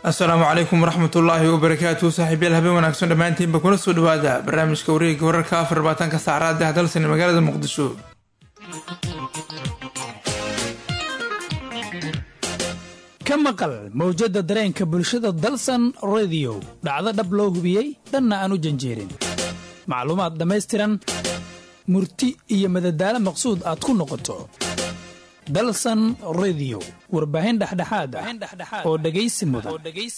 asalaamu calaykum waraxmatullaahi wabarakaatu saaxiibyaal habeen wanaagsan dhammaantiinba kuna soo dhawaada barnaamijka wareegga wararka afar labaatanka saacraad ah dalsan magaalada muqdisho ka maqal mawjadda dareenka bulshada dalsan rediyo dhacdo dhab loo hubiyey dhanna aan u janjeerin macluumaad dhammaystiran murti iyo madadaalo maqsuud aad ku noqoto dalsan rediyo warbaahin dhexdhexaad ah oo dhegaysi mudan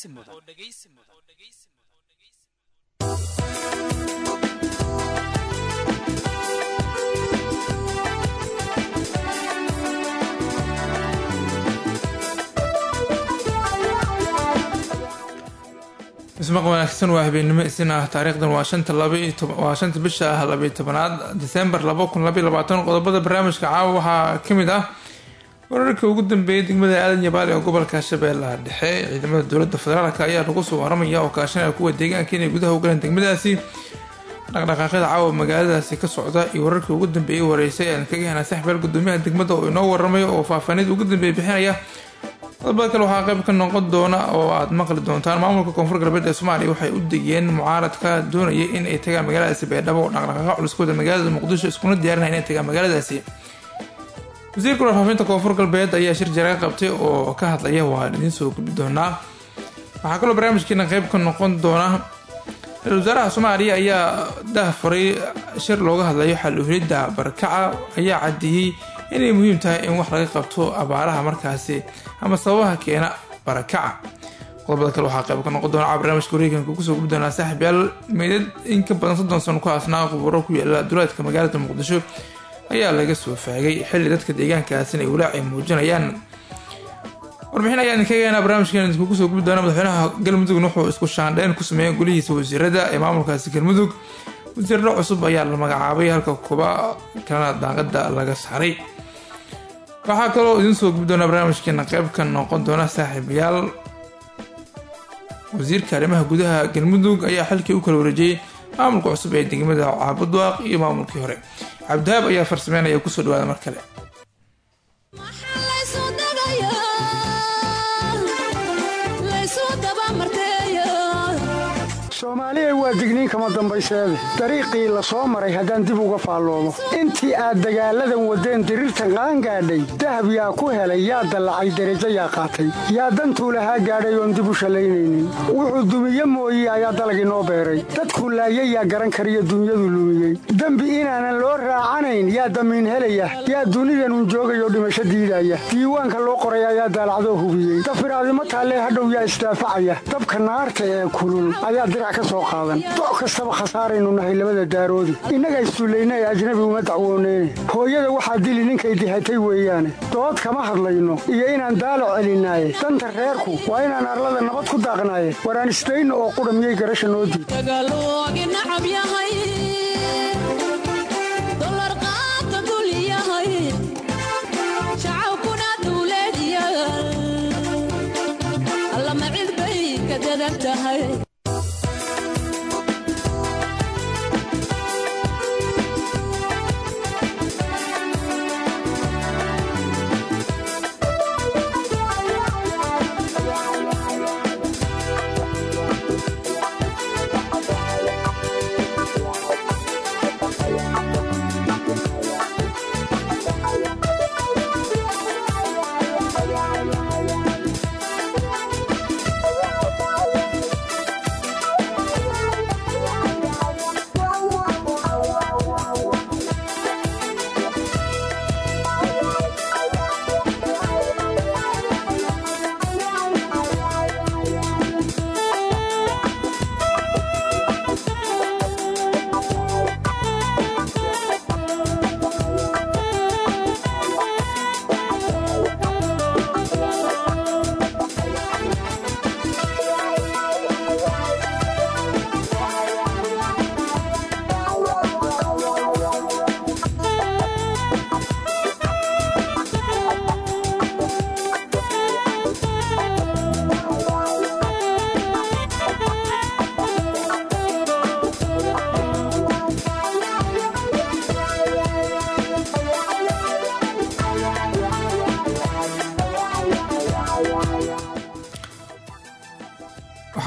ismaq wanaagsan waa habeennimo isin ah taariikhdan waa shanta waa shanta bisha ah labayo tobanaad disembar laba kun labaiy labaatan qodobada barnaamijka caawa waxaa ka mid ah wararka ugu dambeeyay degmada aadan yabaal ee gobolka shabeellaha dhexe ciidamada dowladda federaalk ayaa lagu soo waramaya oo kaashanaya kuwa deegaanka inay gudaha u galeen degmadaasi dhaqdhaqaaqyada caawa magaaladaasi ka socda iyo wararkii ugu dambeeyay wareysay aan kaga helnay saxbeel gudoomiyaha degmada oo inoo waramay oo faahfaanid ugu dambeeya bixinaya qodobada kale waxaa qayb ka noqon doona oo aad maqli doontaan maamulka koonfur galbeed ee soomaaliya waxay u degeen mucaaradka doonaya in ay tagaan magaaladaasi beedhabo oo dhaqdhaqaaqa culuskooda magaalada muqdisho iskuna diyaarinaya inay tagaan magaaladaasi wasiirka warfaafinta koonfur galbeed ayaa shir jaraga qabtay oo ka hadlaya waan idiin soo gudbi doonaa waxaa kaloo barnaamijkeena qayb ka noqon doona ra-isul wasaaraha soomaaliya ayaa dahfaray shir looga hadlayo xaluhelidda barkaca ayaa caddeeyey inay muhiim tahay in wax laga qabto abaaraha markaasi ama sababaha keena barakaca qodobada kale waxaa qayb ka noqon doona barnaamijka wareeganka kusoo gubi doonaa saaxib yaal meydad in ka badan soddon sano ku haasnaa quburo ku yaala duleedka magaalada muqdisho ayaa laga soo faagay xilli dadka deegaankaasina ay walaaci muujinayaan warbixin ayaa idinkaga heenaa barnaamijkan idinkugu soo gubi doona madaxweynaha galmudugna wuxuu isku shaandheyn ku sameeyay golihiisa wasiirada ee maamulkaasi galmudug wasiirro cusub ayaa la magacaabay halka kuba kalena daaqada laga saaray waxaa kaloo idiin soo gubi doonaa barnaamijkeena qayb ka noqon doona saaxiibayaal wasiirka arrimaha gudaha galmudug ayaa xilkii u kala wareejiyey maamulka cusub ee degmada caabudwaaq iyo maamulkii hore cabdihaab ayaa farsameynaya kusoo dhawaada mar kale soomaaliya waa digniin kama dambayseede dariiqii la soo maray haddaan dib uga faalloomo intii aad dagaalladan waddeen diriirtan qaangaadhay dahab yaa ku helay yaa dallacay derajo yaa qaatay yaa dantuu lahaa gaadhay oon dib u shallaynaynin wuxuu dumiye mooye ayaa dalag inoo beeray dadkuu laayay yaa garan kariyo dunyadu lumiyey dembi inaanan loo raacanayn yaa damiin helaya yaa dunidanun joogayoo dhimasho diidaya diiwaanka loo qoray ayaa daalacdoo hubiyey dafiraadimo taallee hadhow yaa isdaafacaya dabka naarta ee kulul ayaa doc kastaba khasaaraynu nahay labada daaroodi innaga issullayna ee ajnabi uma dacwooneyne hooyada waxaa dili ninkay dihatay weeyaane dood kama hadlayno iyo inaan daalo celinaaye danta reerku waa inaan arlada nabad ku daaqnaaye waraan isdayno oo qudha miyay garasha noo diid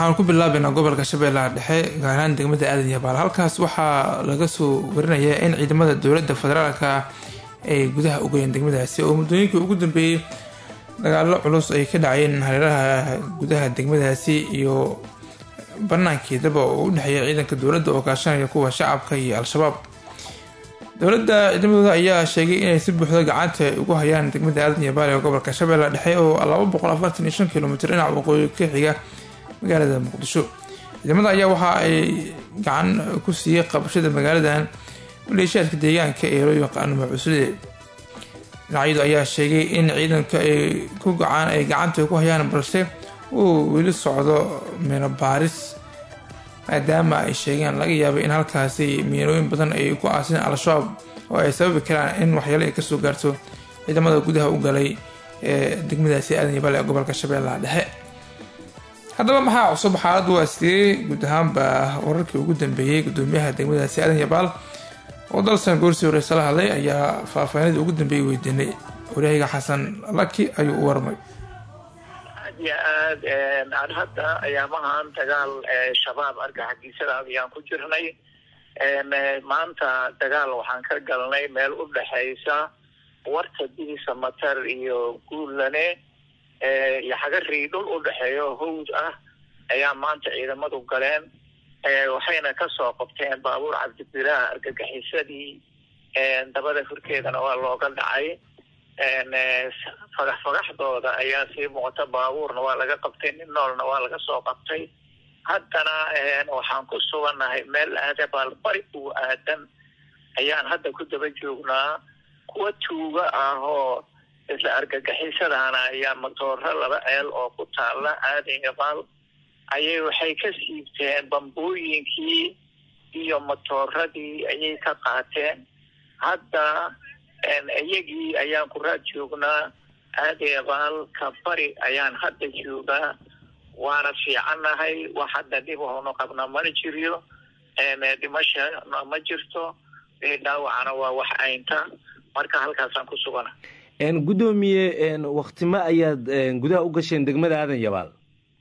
waxaan ku bilaabaynaa gobolka shabeellaha dhexe gaar ahaan degmada aadan yabaal halkaas waxaa laga soo warinayaa in ciidamada dowladda federaalka ay gudaha ugayeen degmadaasi oo muddooyinkii ugu dambeeyey dagaalo culus ay ka dhacayeen hareeraha gudaha degmadaasi iyo banaankeedaba oo u dhexeeya ciidanka dowladda oo kaashanaya kuwa shacabka iyo al-shabaab dowladda ciidamadooda ayaa sheegay inay si buuxda gacanta ugu hayaan degmada aadan yabaal ee gobolka shabeellaha dhexe oo laba boqol afartan iyo shan kilomitr dhinaca waqooyi ka xiga magaalada muqdisho ciidamada ayaa waxa ay gacan ku siiyey qabashada magaaladan maleeshiyaadka deegaanka ee loo yaqaano macusude dhinacyadu ayaa sheegay in ciidanka ay ku gacaan ay gacanta ku hayaan balse uu weli socdo miino baaris maadaama ay sheegeen laga yaabay in halkaasi miinooyin badan ay ku aaseen al-shabaab oo ay sababi karaan in waxyaalo ay kasoo gaarto ciidamada gudaha u galay ee degmadaasi aadan yabaal ee gobolka shabeellaha dhexe haddaba maxaa cusub xaaladdu waa sidee guud ahaanba wararkii ugu dambeeyey gudoomiyaha degmadaasi aadan yabaal oo dalsan goorsi horeysa la hadlay ayaa faahfaahinadii ugu dambeeyay weydiinay waryahayga xasan laki ayuu u warmay aad iyo aad aan hadda ayaamahan dagaal shabaab argaxagiisada ayaan ku jirnay maanta dagaal waxaan ka galnay meel u dhexaysa warta dibisa matar iyo guullane iyo xagarii dhul u dhexeeyo hawd ah ayaa maanta ciidamadu galeen waxayna kasoo qabteen baabuur cabdibilaah argagixisadii dabada horkeedana waa looga dhacay fagax fagaxdooda ayaa sii muuqata baabuurna waa laga qabtay nin noolna waa laga soo qabtay haddana waxaan ku sugannahay meel aadabaal bari uu aadan ayaan hadda ku daba joognaa kuwa tuuga ah oo isla argagixisadaana ayaa matooro laba ceel oo ku taala aadan yabaal ayay waxay ka siibteen bambooyinkii iyo matooradii ayay ka qaateen hadda iyagii ayaan ku raad joognaa aadeebaal ka bari ayaan hadda joogaa waana fiicannahay wax hadda dhib hoonu qabna mana jiriyo dhimashana ma jirto dhaawacana waa wax aynta marka halkaasaan ku sugana gudoomiye waktimo ayaad gudaha u gasheen degmada aadan yabaal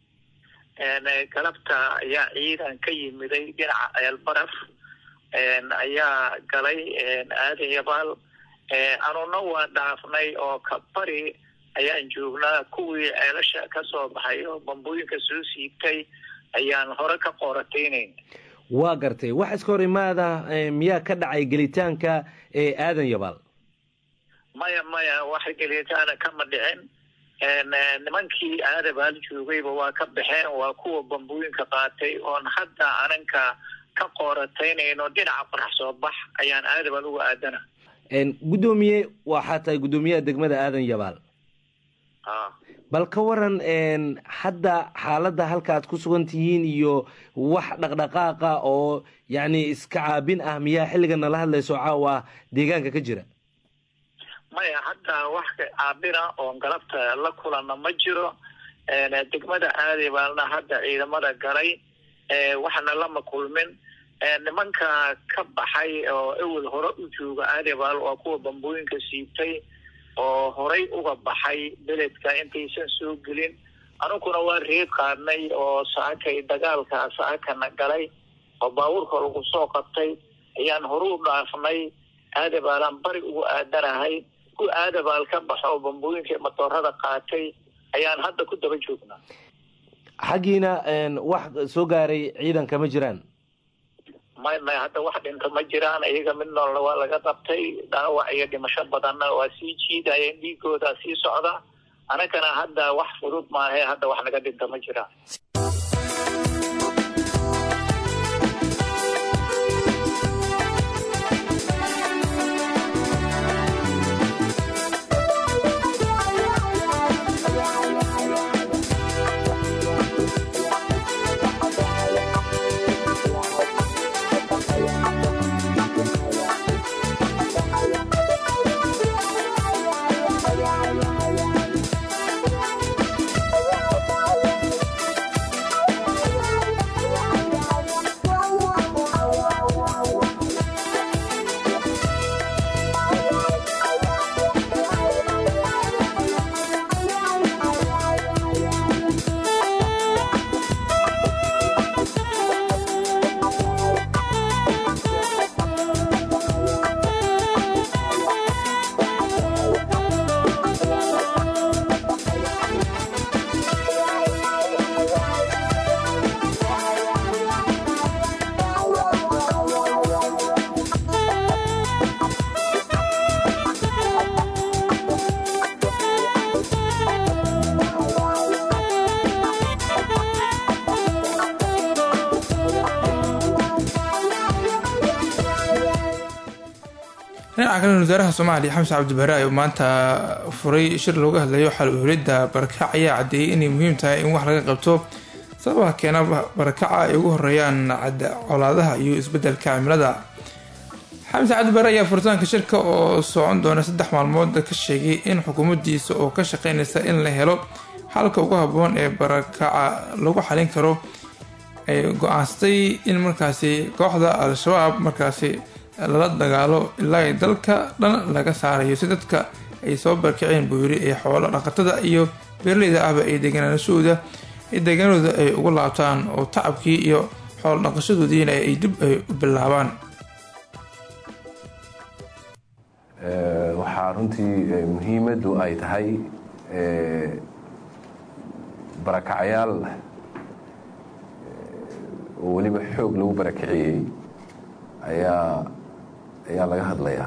galabta ayaa ciidan ka yimiday dhinaca ceelbaraf ayaa galay aadan yabaal anuna waa dhaafnay oo ka bari ayaan joognaa kuwii ceelasha kasoo baxay oo bambooyinka soo siibtay ayaan hore ka qoorataynayna waa gartay wax iska hor imaada miyaa ka dhacay gelitaanka ee aadan yabaal maya maya wax gelitaana kama dhicin nimankii aadabaal joogayba waa ka baxeen waa kuwa bambooyinka qaatay oon hadda ananka ka qoorataynayno dhinaca qorax soo bax ayaan aadabaal uga aadana gudoomiye waxaa tahay guddoomiyaha degmada aadan yabaal bal ka waran hadda xaaladda halkaaad ku sugan tihiin iyo wax dhaqdhaqaaqa oo yacni iska caabin ah miyaa xilligan nala hadlayso caawa deegaanka ka jira maya hadda wax caabina oon galabta la kulanna ma jiro degmada aadabaalna hadda ciidamada galay waxna lama kulmin nimanka ka baxay oo ewel hore u jooga aadabaal waa kuwa bambooyinka siibtay oo horay uga baxay beledka intaysan soo gelin anuguna waa reeb qaadnay oo saakay dagaalka saakana galay oo baabuurka lagu soo qabtay ayaan hore u dhaafnay aadabaalaan bari ugu aadanahay ku aadabaal ka baxo oo bambooyinka matoorada qaatay ayaan hadda ku daba joognaa xaggiina wax soo gaaray ciidanka ma jiraan may may hadda wax dhinta ma jiraan iyaga mid noolna waa laga qabtay dhaawac iyo dhimasho badanna waa sii jiidayeen dhiigooda sii socda anagana hadda wax fudud maahe hadda wax naga dhinta ma jiraan dhinaca kalena wasaaraha soomaaliya xamse cabdibare oo maanta furay shir looga hadlayo xal uhulidda barakac ayaa caddeeyay inay muhiim tahay in wax laga qabto sababaha keena barakaca ay ugu horeeyaan colaadaha iyo isbedelka cimilada xamse cabdibare ayaa furitaanka shirka oo socon doona saddex maalmood ka sheegay in xukuumaddiisa oo ka shaqeynaysa in la helo xalka ugu habboon ee barakaca lagu xalin karo ay go-aansatay in markaasi kooxda al-shabaab markaasi lala dagaalo ilaa ay dalka dhan laga saarayo si dadka ay soo barkaceen buu yiri ee xoolo dhaqatada iyo beeraleyda ahba ay degenaanashahooda deegaanadooda ay ugu laabtaan oo tacabkii iyo xoolo dhaqashadoodiina ay dib ay u bilaabaan waxaa runtii muhiimaddu ay tahay barakacyaal oo weliba xoog lagu barakiciyey ayaa ayaa laga hadlayaa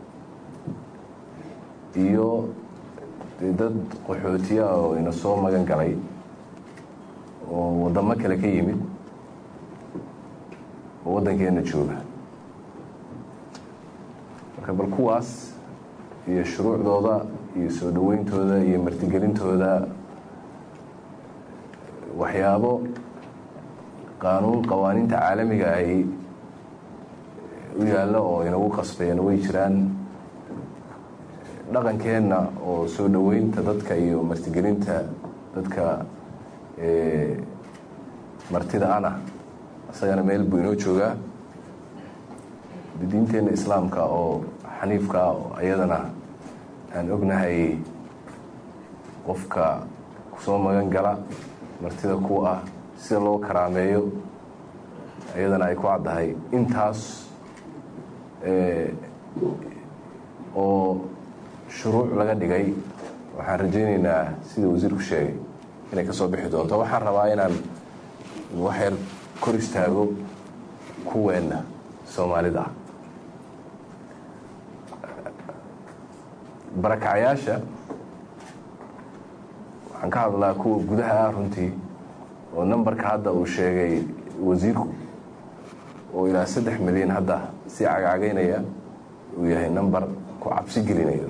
iyo dad qaxootiya oo ina soo magan galay oo waddamo kale ka yimid oo waddankeena jooga marka bal kuwaas iyo shuruucdooda iyo soo dhoweyntooda iyo martigelintooda waxyaabo qaanuun qawaaniinta caalamiga ahi u yaalla oo inagu qasbayana way jiraan dhaqankeenna oo soo dhoweynta dadka iyo martigelinta dadka martida ana isagana meel buu inoo joogaa diinteenna islaamka oo xaniifka oo iyadana aan ognahay qofka kusoo magan gala martida ku ah sida loo karaameeyo iyadana ay ku caddahay intaas oo shuruuc laga dhigay waxaan rajaynaynaa sida wasiirku sheegay inay ka soo bixi doonto waxaan rabaa inaan waxyar kor istaago kuweenna soomaalida ah barakacyaasha waxaan ka hadlaa kuwa gudaha ah runtii oo nambarka hadda uu sheegay wasiirku oo ilaa saddex milyan hadda si cagcagaynaya uu yahay namber ku cabsi gelinayo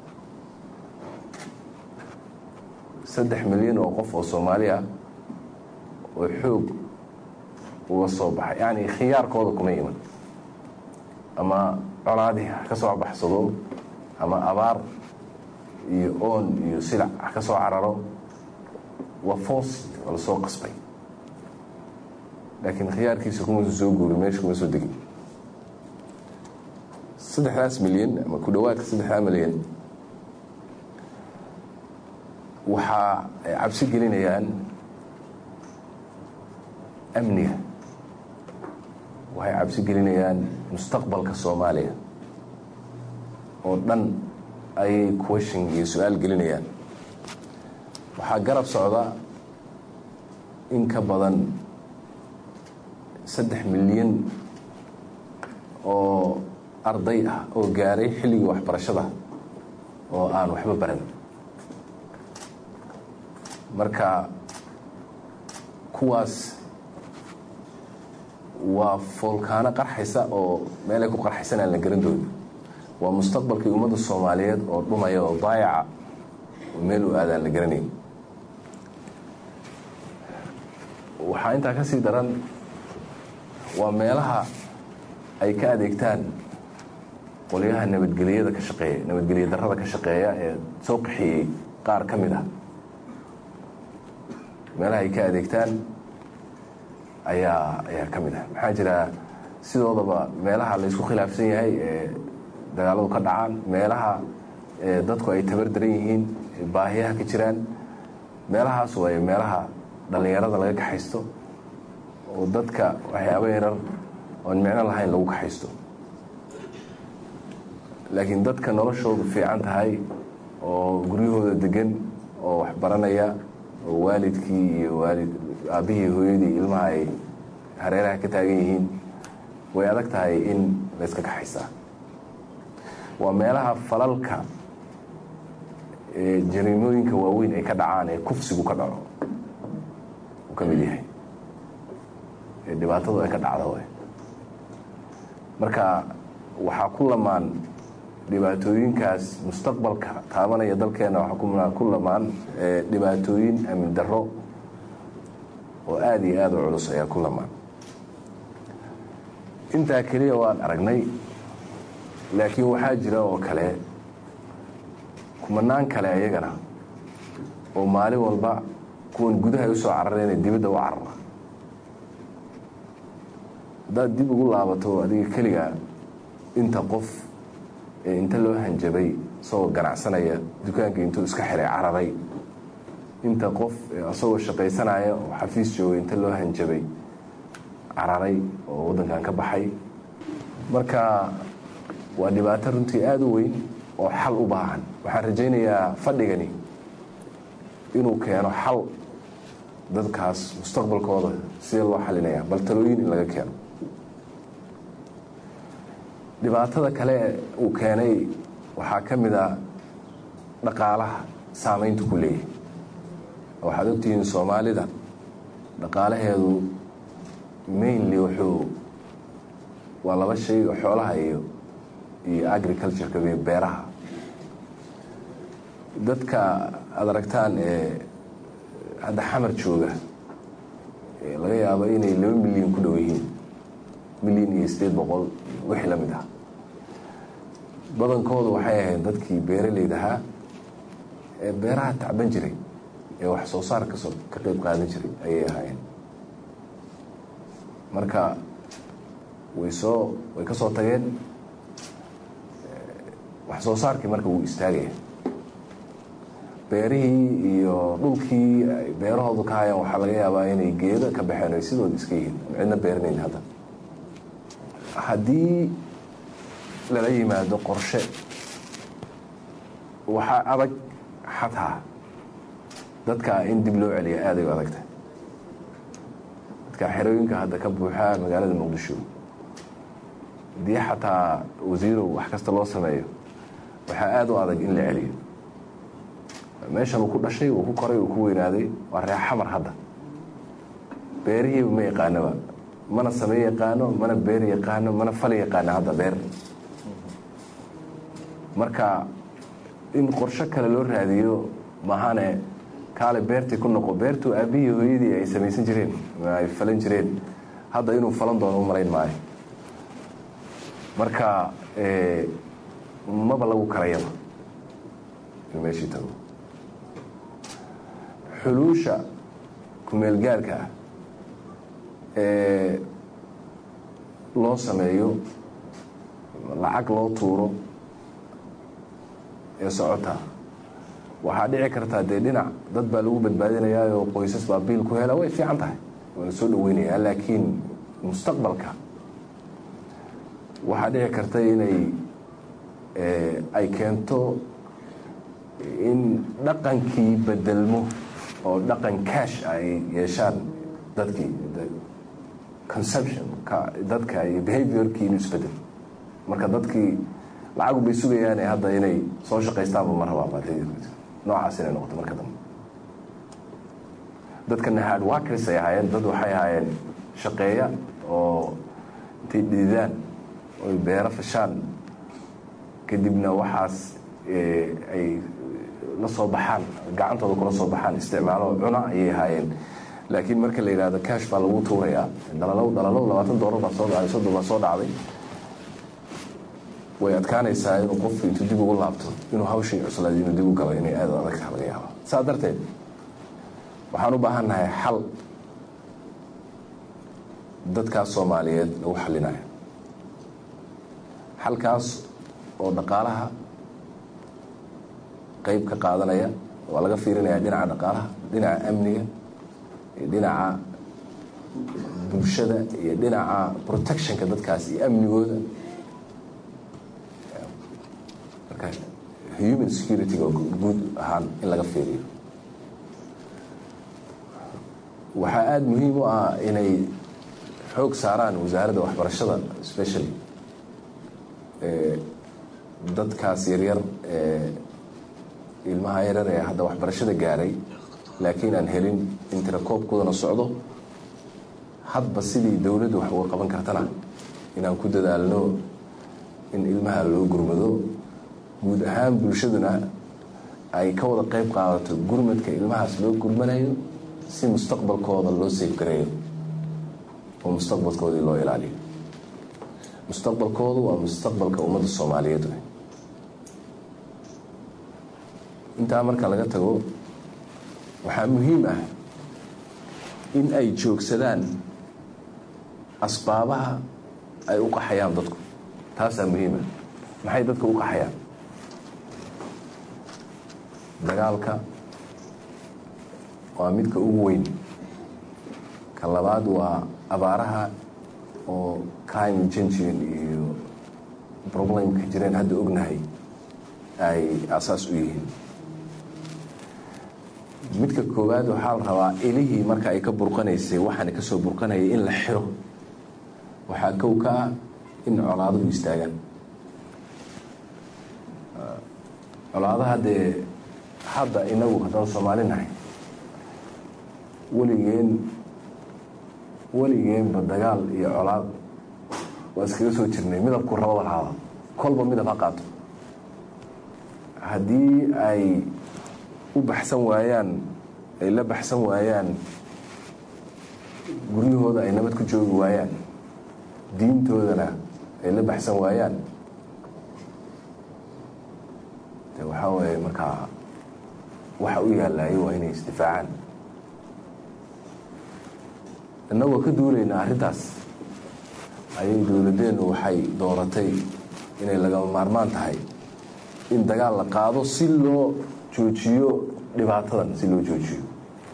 saddex milyan oo qof oo soomaali ah oo xoog uga soo baxay yacni khiyaarkooda kuma iman ama colaadii ha ka soo baxsado ama abaar iyo oon iyo silac ha ka soo cararo waa foos waa lasoo qasbay laakiin khiyaarkiisa kumausa soo guuri meesha kuma soo degin saddexdaas milyan ama ku dhowaadka saddexdaa milyan waxaa ay cabsi gelinayaan amniga waxay cabsi gelinayaan mustaqbalka soomaaliya oo dhan ayay question iyo su-aal gelinayaan waxaa garab socda in ka badan saddex milyan oo arday ah oo gaaray xilligii waxbarashada oo aan waxba baran marka kuwaas waa foolkaano qarxaysa oo meelay ku qarxaysan aan la garan doonin waa mustaqbalkii ummadda soomaaliyeed oo dhumaya oo daayaca oo meel u aadaan la garanayn waxaa intaa ka sii daran waa meelaha ay ka adeegtaan qolyaha nabadgeliyada ka shaqeeya nabadgelya darrada ka shaqeeya ee soo qaxiyey qaar ka mid ah meelaha ay ka adeegtaan ayaa ayaa ka mid ah maxaa jira sidoodaba meelaha la isku khilaafsan yahay ee dagaaladu ka dhacaan meelaha dadku ay tabar daran yihiin baahiyaha ka jiraan meelahaas waaye meelaha dhallinyarada laga kaxaysto oo dadka waxyaaba yarar oon micno lahayn lagu kaxaysto laakiin dadka noloshoodu fiican tahay oo guryahooda degan oo wax baranaya oo waalidkii iyo waalid aabbihii hooyadii ilmaha ay hareeraha ka taagan yihiin way adag tahay in la yska kaxaystaa waa meelaha falalka jariimooyinka waaweyn ay ka dhacaan ee kufsigu ka dhaco uu ka mid yahay ee dhibaatadu ay ka dhacdo marka waxaa ku lamaan dhibaatooyinkaas mustaqbalka taabanaya dalkeena waxaa ku lamaan dhibaatooyin amni darro oo aada iyo aada u culus ayaa ku lamaan intaa keliya waan aragnay laakiin waxaa jira oo kale kumanaan kale ayagana oo maalin walba kuwan gudaha ay usoo carareen dibadda u carara haddaad dib ugu laabato adiga keliga inta qof ee inta loo hanjabay isagoo ganacsanaya dukaanka intuu iska xiray cararay inta qof isagoo shaqaysanaya oo xafiis joogay inta loo hanjabay cararay oo waddankan ka baxay marka waa dhibaato runtii aada u weyn oo xal u baahan waxaan rajaynayaa fadhigani inuu keeno xal dadkaas mustaqbalkooda sidee loo xalinaya bal talooyin in laga keeno dhibaatada kale uu keenay waxaa ka mid a dhaqaalaha saameynta ku leeyahay waxaad ogtihiin soomaalida dhaqaalaheedu mainly wuxuu waa laba shay oo xoolaha iyo iyo agricultureka iyo beeraha dadka aada aragtaan ee hadda xamar jooga laga yaabo inay laba milyan ku dhow yihiin milyan iyo sideed boqol wixii la mid ah badankoodu waxay ahayd dadkii beeraleyda ahaa ee beeraha tacban jiray ee wax soo saar kasoo ka qeyb qaadan jiray ayay ahaayeen marka way soo way ka soo tageen wax soo saarkii marka wuu istaagaya beerihii iyo dhulkii ay beerahoodu ka hayaan waxaa laga yaabaa inay geedo ka baxeen ay sidooda iska yihiin cidna beeranayn hadda haddii lala yimaado qorshe waxaa adag xataa dadka in dib loo celiya aaday u adagta dadka xerooyinka hadda ka buuxaa magaalada muqdisho haddii xataa wasiirow wax kasta loo sameeyo waxaa aada u adag in la celiyo meeshan uu ku dhashay uu ku koray uu ku weynaaday waa reex xamar hadda beerihiiba ma yaqaanoba mana same yaqaano mana beer yaqaano mana fal yaqaano hadda beer marka in qorsho kale loo raadiyo mahane kaale beertii ku noqo beertu aabihii hooyadii ay samaysan jireen ay falan jireen hadda inuu falan doono u malayn maayo marka maba lagu karayaba in meeshii tago xuluusha kumeelgaarka ah ee loo sameeyo lacag loo tuuro ee socota waxaa dhici kartaa dee dhinac dad baa lagu badbaadinayaa oo qoysas baa biil ku hela way fiican tahay waa la soo dhaweynayaa laakiin mustaqbalka waxaa dhici karta inay ay keento in dhaqankii bedelmo oo dhaqan cash ay yeeshaan dadkii conception dadka iyo behaviorkii inuu isbedel marka dadkii lacagu bay sugayaane hadda inay soo shaqaystaanba ma rabaan noocaas inay noqoto marka dambe dadkana hard workers ay ahaayeen dad waxay ahaayeen shaqeeya oo intay dhididaan oy beero fashaan kadibna waxaas ay la soo baxaan gacantooda kula soo baxaan isticmaalo cuna ayay ahaayeen laakiin marka la yidhahdo cash baa lagu tuurayaa dalalow dalalow labaatan doolar baa soo dhacday soddon baa soo dhacday way adkaanaysaa inuu qofku intuu dib ugu laabto inuu hawshii cuslaad inuu dib u galo inay aada adag taha laga yaaba saa darteed waxaan u baahan nahay xal dadkaas soomaaliyeed lagu xalinayo xalkaas oo dhaqaalaha qeyb ka qaadanaya waa laga fiirinaya dhinaca dhaqaalaha dhinaca amniga iyo dhinaca bulshada iyo dhinaca protectionka dadkaas iyo amnigooda marka human security-ga guud ahaan in laga fiiriyo waxaa aada muhiim u ah inay xoog saaraan wasaaradda waxbarashada specially dadkaas yaryar ee ilmaha yaryar ee hadda waxbarashada gaaray laakiin aan helin in tirakoobkoodana socdo hadba sidii dowladdu wax uga qaban kartana inaan ku dadaalno in ilmaha loo gurmado guud ahaan bulshaduna ay ka wada qayb qaadato gurmadka ilmahaas loo gurmanayo si mustaqbalkooda loo seefgareeyo oo mustaqbalkoodii loo ilaaliyo mustaqbalkoodu waa mustaqbalka ummadda soomaaliyeed wey intaa marka laga tago waxaa muhiim ah in ay joogsadaan asbaabaha ay u qaxayaan dadku taasaa muhiim ah maxay dadka u qaxayaan dagaalka waa midka ugu weyn ka labaad waa abaaraha oo climate changing iyo problemka jireen hadda ognahay ay asaas u yihiin midka koowaad waxaa la rabaa ilihii marka ay ka burqanaysay waxaana kasoo burqanayay in la xiro waxaa kow ka ah in colaaduhu istaagaan colaadaha dee hadda inagu haddaan soomaali nahay weligeen weligeenba dagaal iyo colaad waa iskaga soo jirnay midabku rababa haada kolba midab ha qaato haddii ay u baxsan waayaan ay la baxsan waayaan guryahooda ay nabad ku joogi waayaan diintoodana ay la baxsan waayaan de waxaa weeye markaa waxa u yaalayo waa inay isdifaacaan innagoo ka duulaynaa arrintaas ayay dowladeennu waxay dooratay inay lagama maarmaan tahay in dagaal la qaado si loo joojiyo dhibaatadan si loo joojiyo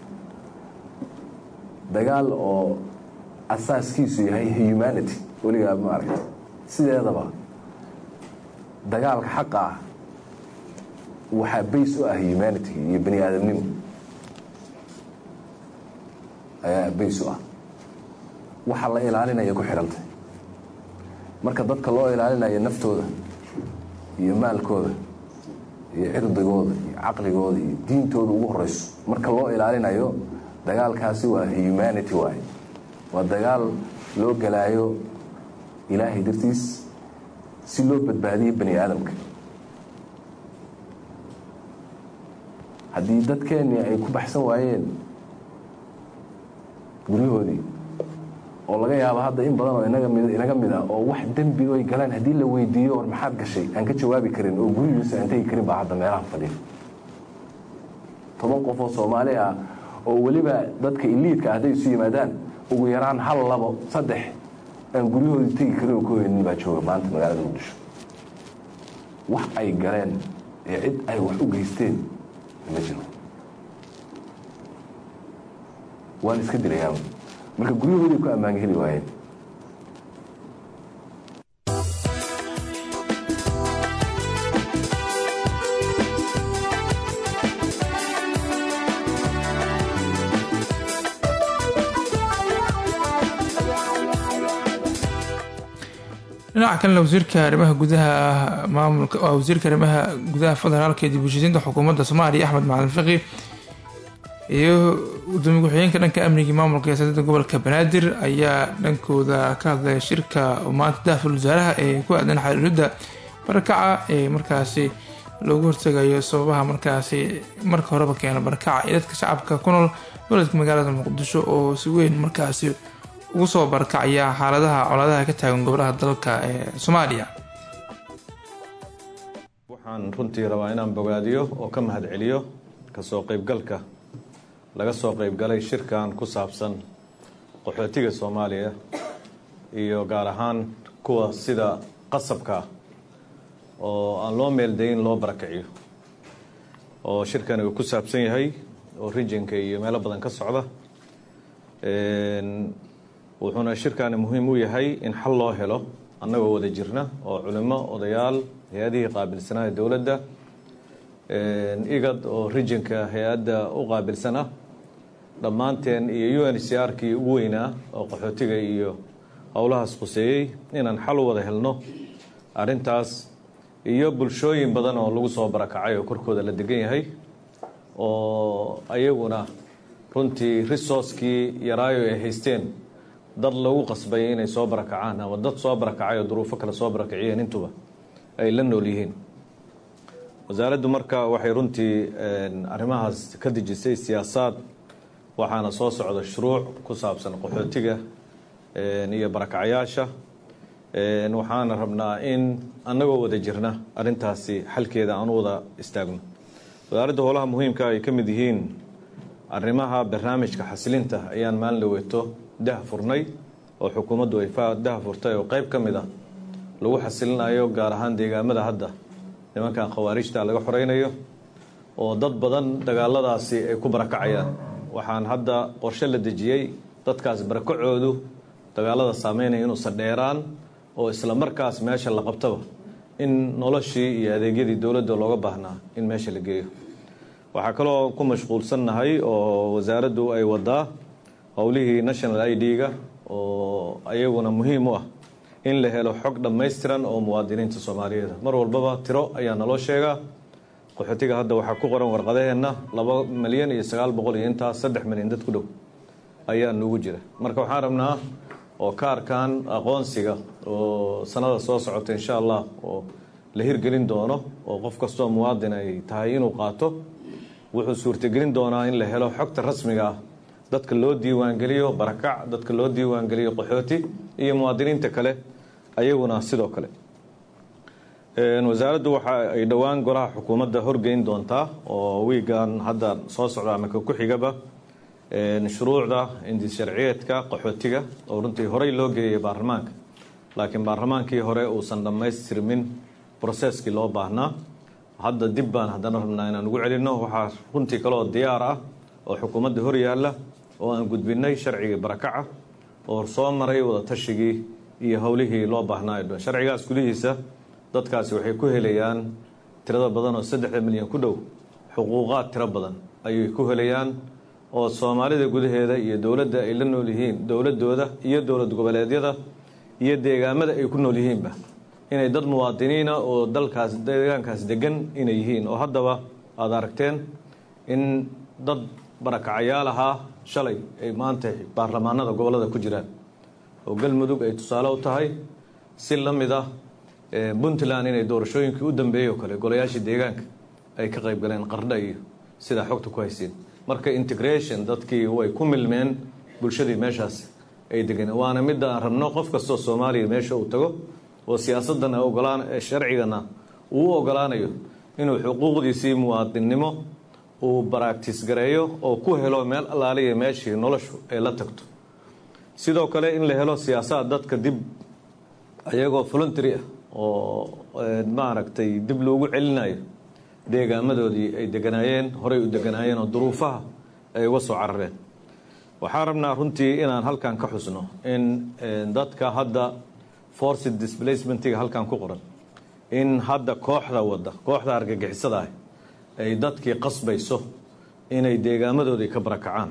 dagaal oo asaaskiisu yahay humanity weligaa ma aragta sideedaba dagaalka xaqa ah waxaa bays u ah humanity iyo bani aadamnimo ayaa bays u ah waxa la ilaalinaya ku xidhantay marka dadka loo ilaalinayo naftooda iyo maalkooda iyo cirdigooda iyo caqligooda iyo diintooda ugu horeyso marka loo ilaalinayo dagaalkaasi waa humanity waaye waa dagaal loo galaayo ilaahay dartiis si loo badbaadiyo bani aadamka haddii dadkeennii ay ku baxsan waayeen guryahoodii oo laga yaabo hadda in badan oo inaga mid inaga mid ah oo wax dembi oy galaan haddii la weydiiyo war maxaad gashay aan ka jawaabi karin oo gurigiisa aan tegi karin baa hadda meelaha fadhiya toban qof oo soomaali ah oo weliba dadka iliidka hadday isu yimaadaan ugu yaraan hal labo saddex aan guryahoodii tegi karin oo ka hoynin baa jooga maanta magaalada muqdisho wax ay galeen ee cid ay wax u geysteen ma jiro waan iska dilayaa marka guryahoodii ku ammaan heli waayeen dhinaca kalena wasiirka arrimaha gudaha maamulka waa wasiirka arrimaha gudaha federaalka ee dib u heshiisiinta xukuumadda soomaaliya axmed macalin fiqi iyo gudoomiye ku-xigeenka dhanka amniga maamulka siyaasadda gobolka banaadir ayaa dhankooda ka hadlaya shirka maanta daaful wasaaraha ee ku aadan xariiridda barakaca ee markaasi loogu hortagayo sababaha markaasi marka horeba keena barakaca ee dadka shacabka ku nool goboledka magaalada muqdisho oo si weyn markaasi ugu soo barakacaya xaaladaha colaadaha ka taagan gobolaha dalka ee soomaaliya waxaan runtii rabaa inaan bogaadiyo oo ka mahadceliyo kasoo qaybgalka laga soo qaybgalay shirkan ku saabsan qaxootiga soomaaliya iyo gaar ahaan kuwa sida qasabka ah oo aan loo meeldayin loo barakaciyo oo shirkani uu ku saabsan yahay oo rijinka iyo meelo badan ka socda wuxuuna shirkani muhiim u yahay in xal loo helo annagoo wada jirna oo culimo odayaal hay-adihii qaabilsanaa dowladda igad oo rijinka hay-adda u qaabilsan ah dhammaanteen iyo u n c r kii ugu weynaa oo qaxootiga iyo howlahaas khuseeyey inaan xal u wada helno arrintaas iyo bulshooyin badan oo lagu soo barakacay oo korkooda la degan yahay oo ayaguna runtii resourcekii yaraayo ay haysteen dad lagu qasbay inay soo barakacaan ama dad soo barakacay oo duruufo kale soo barakaciyeen intuba ay la nool yihiin wasaaraddu marka waxay runtii arrimahaas ka dejisay siyaasaad waxaana soo socda shuruuc ku saabsan qaxootiga iyo barakacyaasha waxaana rabnaa in annagoo wada jirna arrintaasi xalkeeda aan u wada istaagno wasaaradda howlaha muhiimka ay ka mid yihiin arrimaha barnaamijka xasilinta ayaan maalin dhaweeto dah furnay oo xukuumaddu ay dah furtay oo qayb ka mid ah lagu xasilinayo gaar ahaan deegaamada hadda nimankan khawaarijta laga xoreynayo oo dad badan dagaaladaasi ay ku barakacayaan waxaan hadda qorshe la dejiyey dadkaas barakacoodu dagaalada saameynaya inuusan dheeraan oo isla markaas meesha la qabtaba in noloshii iyo adeegyadii dowladda looga baahnaa in meesha la geeyo waxaa kaloo ku mashquulsannahay oo wasaaraddu ay wadaa howlihii national i d-ga oo ayaguna muhiim u ah in la helo xog dhammaystiran oo muwaadiniinta soomaaliyeed mar walbaba tiro ayaa naloo sheegaa qaxootiga hadda waxaa ku qoran warqadaheenna laba milyan iyo sagaal boqol iyo intaas saddex milyan dad ku dhow ayaa nugu jira marka waxaan rabnaa oo kaarkan aqoonsiga oo sanada soo socota insha allah oo la hirgelin doono oo qof kastoo muwaadin ay tahay inuu qaato wuxuu suurtagelin doonaa in la helo xogta rasmiga ah dadka loo diiwaangeliyo barakac dadka loo diiwaangeliyo qaxooti iyo muwaadiniinta kale ayaguna sidoo kale wasaaraddu waxa ay dhowaan golaha xukuumadda horgeyn doontaa oo wiigan hadda soo socda ama ka ku xigaba shuruucda indis sharciyeedka qaxootiga oo runtii horey loo geeyay baarlamaanka laakiin baarlamaankii hore uusan dhammaystirmin broseskii loo baahnaa hadda dib baan haddana rabnaa inaan ugu celinno waxaa runtii kaloo diyaar ah oo xukuumadda hor yaalla oo aan gudbinay sharcigii barakaca oo soo maray wada tashigii iyo howlihii loo baahnaa dhan sharcigaas gudihiisa dadkaasi waxay ku helayaan tirada badan oo saddexda milyan ku dhow xuquuqaad tiro badan ayay ku helayaan oo soomaalida gudaheeda iyo dowladda ay la nool yihiin dowladooda iyo dowlad goboleedyada iyo deegaamada ay ku nool yihiinba inay dad muwaadiniina oo dalkaas deegaankaas degan inay yihiin oo haddaba aada aragteen in dad barakacayaal ahaa shalay ay maanta baarlamaanada gobolada ku jiraan oo galmudug ay tusaale u tahay si la mid ah puntland inay doorashooyinkii u dambeeyey oo kale golayaashii deegaanka ay ka qayb galeen qardha iyo sidaa xogta ku haysiin marka integration dadkii way ku milmeen bulshadii meeshaas ay degan waana midda aan rabno qof kastoo soomaaliya meesha uu tago oo siyaasadana ogolaan sharcigana uu u ogolaanayo inuu xuquuqdiisii muwaadinnimo uu baraagtis gareeyo oo ku helo meel allaaliya meeshii noloshu ay la tagto sidoo kale in la helo siyaasaad dadka dib ayagoo voluntary ah oo maaragtay dib loogu celinayo deegaamadoodii ay deganaayeen horey u deganaayeen oo duruufaha ay uga soo carareen waxaan rabnaa runtii inaan halkan ka xusno in dadka hadda forced displacementiga halkan ku qoran in hadda kooxda wadda kooxda argagixisada ah ay dadkii qasbayso inay deegaamadoodii ka barakacaan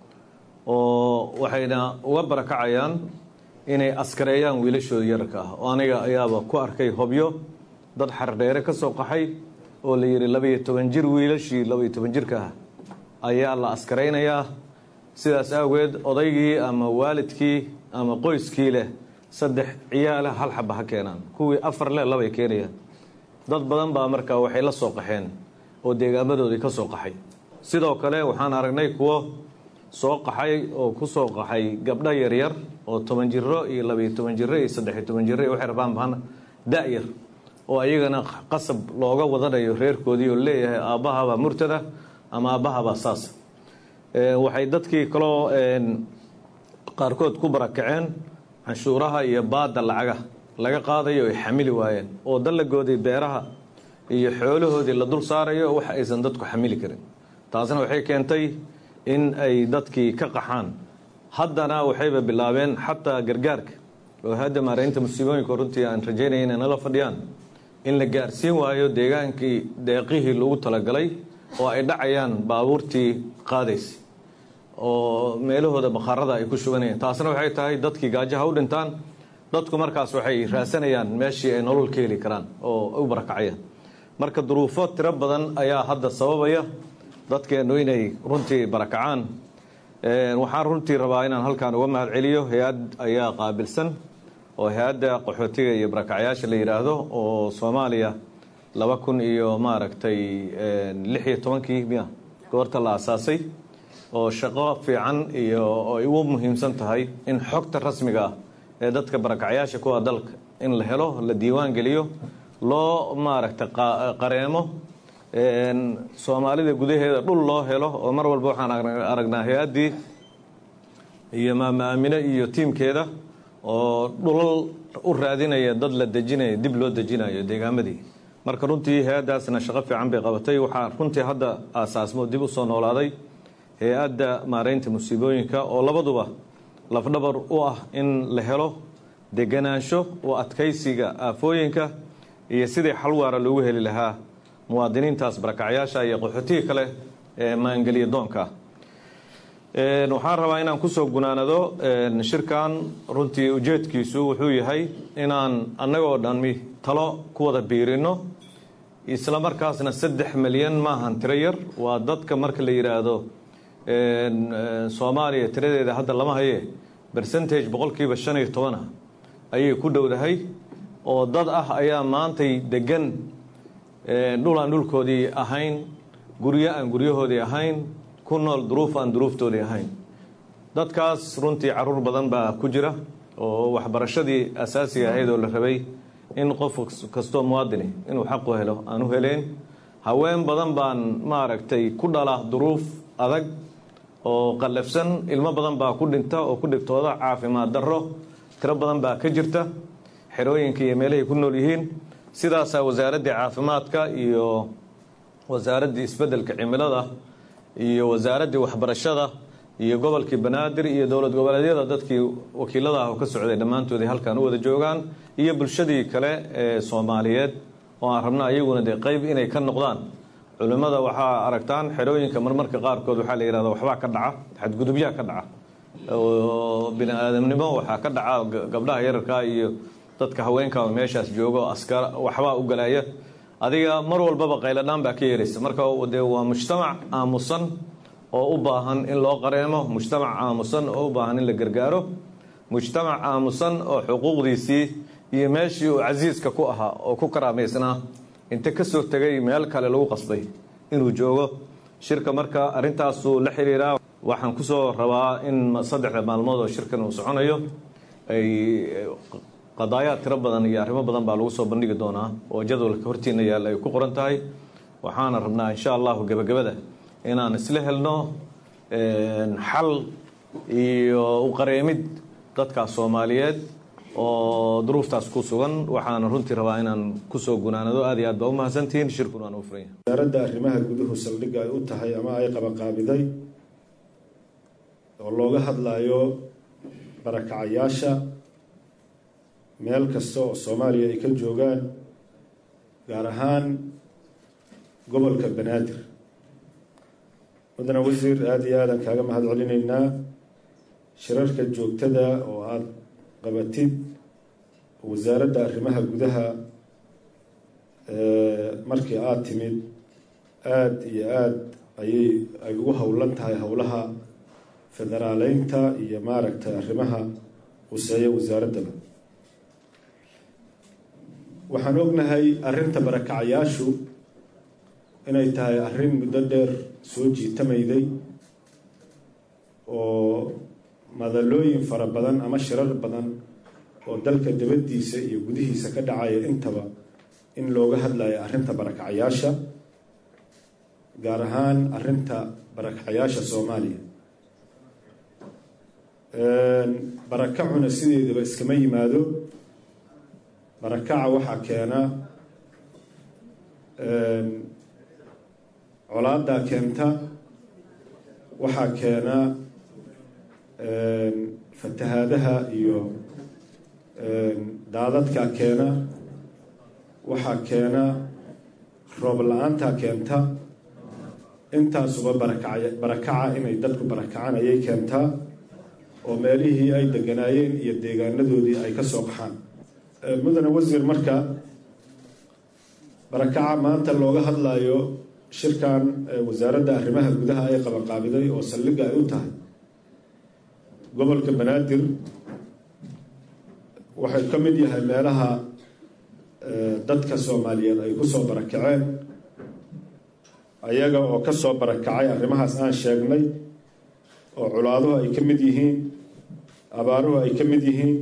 oo waxayna uga barakacayaan inay askareeyaan wiilashooda yararka ah oo aniga ayaaba ku arkay hobyo dad xardheere ka soo qaxay oo la yidhi labaiyo toban jir wiilashii labaiyo toban jirka ah ayaa la askaraynayaa sidaas awgeed odaygii ama waalidkii ama qoyskii leh saddex ciyaala hal xaba ha keenaan kuwii afar leh labay keenayaan dad badan baa markaa waxay la soo qaxeen oo deegaamadoodii ka soo qaxay sidoo kale waxaan aragnay kuwo soo qaxay oo ku soo qaxay gabdho yaryar oo toban jiro iyo labaiyo toban jiro iyo saddexiyo toban jiro iyo waxay rabaan baan da-yar oo ayagana qasab looga wadanayo reerkoodii oo leeyahay aabbahabaa murtada ama aabbahabaa saasa waxay dadkii kaloo qaarkood ku barakaceen canshuuraha iyo baadda lacaga laga qaadayo ay xamili waayeen oo dallagoodii beeraha iyo xoolahoodii la dul saarayo wax aysan dadku xamili karin taasna waxay keentay in ay dadkii ka qaxaan haddana waxayba bilaabeen xataa gargaarka oo hadda maaraynta musiibooyinka runtii aan rajaynaya inay nala fadhiyaan in la gaarsiin waayo deegaankii deeqihii lagu talagalay oo ay dhacayaan baabuurtii qaadaysay oo meelahooda bakhaarada ay ku shubanayeen taasna waxay tahay dadkii gaajaha u dhintaan dadku markaas waxay raasanayaan meeshii ay nolol ka heli karaan oo u barakacayaan marka duruufo tiro badan ayaa hadda sababaya dadkeennu inay runtii barakacaan waxaan runtii rabaa inaan halkan uga mahad celiyo hay-ad ayaa qaabilsan oo hay-adda qaxootiga iyo barakacyaasha la yidhaahdo oo soomaaliya laba kun iyo maaragtay lix iyo tobankii miya goorta la asaasay oo shaqo fiican iyo ay ugu muhiimsan tahay in xogta rasmiga ah ee dadka barakacyaasha kuwa dalka in la helo la diiwaan geliyo loo maaragtay qareemo soomaalida gudaheeda dhul loo helo oo mar walba waxaan aragnaa hay-addii iyo maamaamine iyo tiimkeeda oo dhulal u raadinaya dad la dejinaya dib loo dejinayo deegaamadii marka runtii hay-addaasna shaqo fiican bay qabatay waxaa runtii hadda aasaasmo dib u soo noolaaday hay-adda maaraynta musiibooyinka oo labaduba lafdhabar u ah in la helo deganaansho u adkaysiga aafooyinka iyo sidii xal waara loogu heli lahaa muwaadiniintaas barakacyaasha iyo qaxootiga kale ee maangeliya doonka waxaan rabaa inaan kusoo gunaanado shirkan runtii ujeedkiisu wuxuu yahay inaan annagoo dhanmi talo ku wada biirino isla markaasna saddex milyan maahan tiro yar waa dadka marka la yidhaahdo soomaaliya tiradeeda hadda lama haye bercentage boqolkiiba shan iyo tobanah ayay ku dhowdahay oo dad ah ayaa maantay degan dhul aan dhulkoodii ahayn guryo aan guryahoodii ahayn ku nool duruuf aan duruuftoodii ahayn dadkaas runtii caruur badan baa ku jira oo waxbarashadii asaasiga ahayd oo la rabay in qof kastoo muwaadini inuu xaqu helo aan u heleen haween badan baan maaragtay ku dhala duruuf adag oo qallafsan ilmo badan baa ku dhinta oo ku dhibtooda caafimaad darro tiro badan baa ka jirta xerooyinka iyo meelahay ku nool yihiin sidaasaa wasaaraddii caafimaadka iyo wasaaraddii isbeddelka cimilada iyo wasaaraddii waxbarashada iyo gobolkii banaadir iyo dowlad goboleedyada dadkii wakiilada ah oo ka socday dhammaantoodii halkan u wada joogaan iyo bulshadii kale ee soomaaliyeed oo aan rabna ayaguna dee qayb inay ka noqdaan culimmada waxaa aragtaan xerooyinka marmarka qaarkood waxaa la yidhahda waxbaa ka dhaca xadgudubyaa ka dhaca oo bini aadamnimo waxaa ka dhaca gabdhaha yararkaa iyo dadka haweenkaa meeshaas joogo askar waxbaa u galaya adiga mar walbaba qayladhaan baa ka yeeraysa marka dee waa mujtamac aamusan oo u baahan in loo qareemo mujtamac aamusan oo u baahan in la gargaaro mujtamac aamusan oo xuquuqdiisii iyo meeshii uu casiiska ku ahaa oo ku karaamaysnaa inta ka soo tegay meel kale lagu qasbay inuu joogo shirka marka arrintaasuu la xiriiraa waxaan kusoo rabaa in saddexda maalmood oo shirkan uu soconayo ay qadaayaad tiro badan iyo arrimo badan baa lagu soo bandhigi doonaa oo jadwalka hortiina yaalla ay ku qoran tahay waxaana rabnaa insha allahu gebagabada inaan isla helno xal iyo uqareemid dadkaas soomaaliyeed oo duruuftaas ku sugan waxaana runtii rabaa inaan kusoo gunaanado aad iyo aad baa u mahadsantihiin shirkun waan u furan yahay wasaaradda arrimaha guduhu saldhigga ay u tahay ama ay qabaqaabiday oo looga hadlayo barakacayaasha meel kasta oo soomaaliya ay ka joogaan gaar ahaan gobolka banaadir mudane wasiir aada iyo aadan kaaga mahad celinaynaa shirarka joogtada oo aada qabatid wasaaradda arrimaha gudaha markii aada timid aada iyo aada ayay ay ugu howlan tahay howlaha federaaleynta iyo maaragtay arrimaha quseeya wasaaraddaba waxaan ognahay arrinta barakacayaashu inay tahay arrin muddo dheer soo jiitamayday oo madalooyin fara badan ama shirar badan oo dalka dabadiisa iyo gudihiisa ka dhacaya intaba in looga hadlayo arrinta barakacayaasha gaar ahaan arrinta barakacayaasha soomaaliya barakacuna sideedaba iskama yimaado barakaca waxaa keena colaadaa keenta waxaa keena fatahaadaha iyo daadadkaa keena waxaa keena roob la-aantaa keenta intaasuba barakaca barakaca inay dadku barakacaan ayay keentaa oo meelihii ay deganaayeen iyo deegaanadoodii ay ka soo qaxaan mudane wasiir marka barakaca maanta looga hadlayo shirkan wasaaradda arrimaha gudaha ay qabaqaabiday oo saldhigga ay u tahay gobolka banaadir waxay ka mid yahay meelaha dadka soomaaliyeed ay kusoo barakaceen ayaga oo ka soo barakacay arrimahaas aan sheegnay oo culaaduhu ay ka mid yihiin abaaruhu ay ka mid yihiin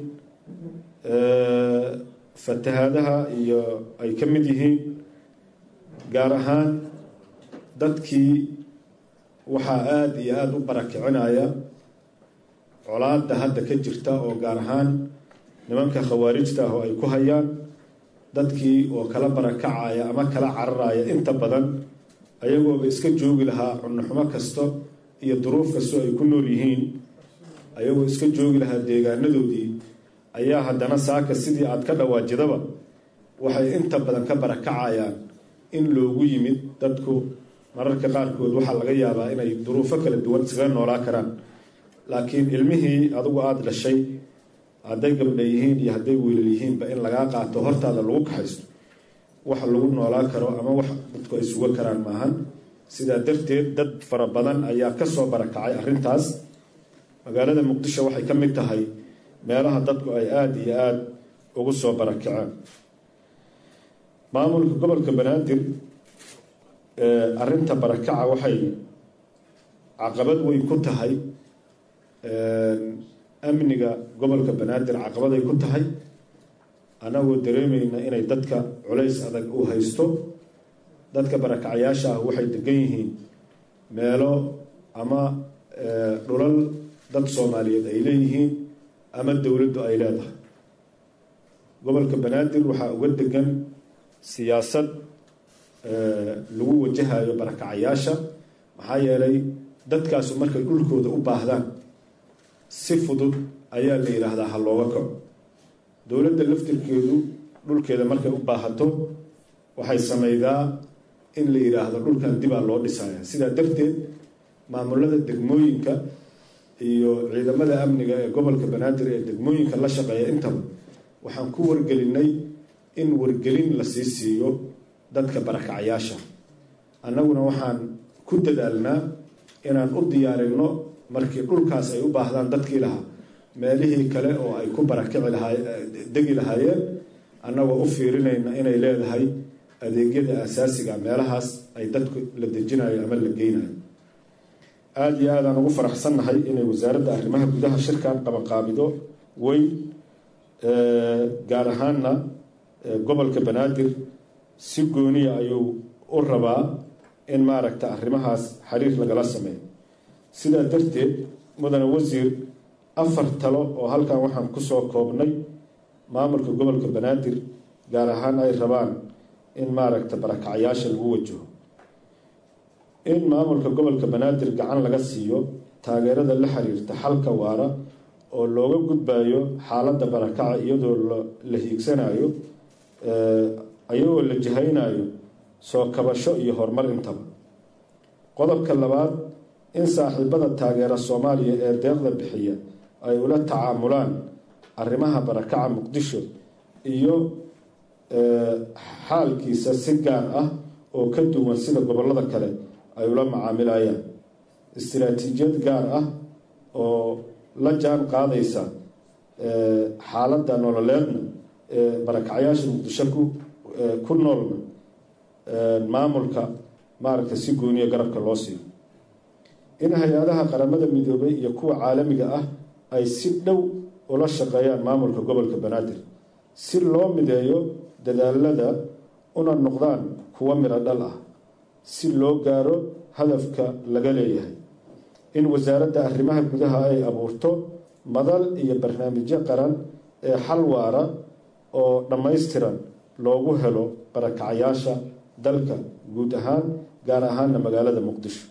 fatahaadaha iyo ay ka mid yihiin gaar ahaan dadkii waxaa aada iyo aada u barakicinaya colaada hadda ka jirta oo gaar ahaan nimanka khawaarijta ah oo ay ku hayaan dadkii oo kala barakacaya ama kala cararaya inta badan ayagooba iska joogi lahaa cunnoxumo kasto iyo duruuf kastoo ay ku nool yihiin ayagoo iska joogi lahaa deegaanadoodii ayaa haddana saaka sidii aad ka dhawaajidaba waxay inta badan ka barakacayaan in loogu yimid dadku mararka qaarkood waxaa laga yaabaa inay duruufo kala duwan iskaga noolaa karaan laakiin ilmihii adigu aada dhashay hadday gabdha yihiin iyo hadday wiilal yihiinba in lagaa qaato hortaada lagu kaxaysto wax lagu noolaa karo ama wax dadku ay suga karaan maahan sidaa darteed dad fara badan ayaa kasoo barakacay arrintaas magaalada muqdisho waxay ka mid tahay meelaha dadku ay aada iyo aada ugu soo barakaceen maamulka gobolka banaadir arrinta barakaca waxay caqabad weyn ku tahay amniga gobolka banaadir caqabaday ku tahay annagoo dareemayna inay dadka culays adag u haysto dadka barakacayaasha ah waxay degan yihiin meelo ama dhulal dad soomaaliyeed ay leeyihiin ama dowladdu ay leedahay gobolka banaadir waxaa uga degan siyaasad lagu wajahayo barakacayaasha maxaa yeelay dadkaasu markay dhulkooda u baahdaan si fudud ayaa la yidhaahdaa ha looga kaco dowladda laftirkeedu dhulkeeda markay u baahato waxay sameydaa in la yidhaahdo dhulkan dibaa loo dhisaya sidaa darteed maamulada degmooyinka iyo ciidamada amniga ee gobolka banaadir ee degmooyinka la shaqeeya intaba waxaan ku wargelinay in wargelin la sii siiyo dadka barakacayaasha annaguna waxaan ku dadaalnaa inaan u diyaarinno markii dhulkaas ay u baahdaan dadkii lahaa meelihii kale oo ay ku barakici lahaa degi lahaayeen annagoo u fiirinayna inay leedahay adeegyada asaasiga meelahaas ay dadku la dejinayo ama la geynayo aada iyo aadaan ugu faraxsannahay inay wasaaradda arrimaha gudaha shirkan qabanqaabido weyn gaar ahaanna gobolka banaadir si gooniya ayuu u rabaa in maaragta arrimahaas xiriir lagala sameeyo sidaa darteed mudane wasiir afar talo oo halkan waxaan kusoo koobnay maamulka gobolka banaadir gaar ahaan ay rabaan in maaragta barakacayaasha lagu wajaho in maamulka gobolka banaadir gacan laga siiyo taageerada la xiriirta xalka waara oo looga gudbayo xaaladda barakaca iyadoo la hiigsanayo iyagoo la jihaynayo soo kabasho iyo horumar intaba qodobka labaad in saaxiibada taageera soomaaliya ee deeqda bixiya ay ula tacaamulaan arrimaha barakaca muqdisho iyo xaalkiisa si gaar ah oo ka duwan sida gobollada kale ay ula macaamilayaan istiraatiijiyad gaar ah oo la jaan qaadaysa xaaladda nololeedna ee barakacayaasha muqdisho ku ku noolna maamulka maaragta si gooniya garabka loo siiyo in hay-adaha qaramada midoobay iyo kuwa caalamiga ah ay si dhow ula shaqeeyaan maamulka gobolka banaadir si loo mideeyo dadaalada una noqdaan kuwa midho dhal ah si loo gaaro hadafka laga leeyahay in wasaaradda arrimaha gudaha ay abuurto madal iyo barnaamijyo qaran ee xal waara oo dhammaystiran loogu helo barakacayaasha dalka guud ahaan gaar ahaanna magaalada muqdisho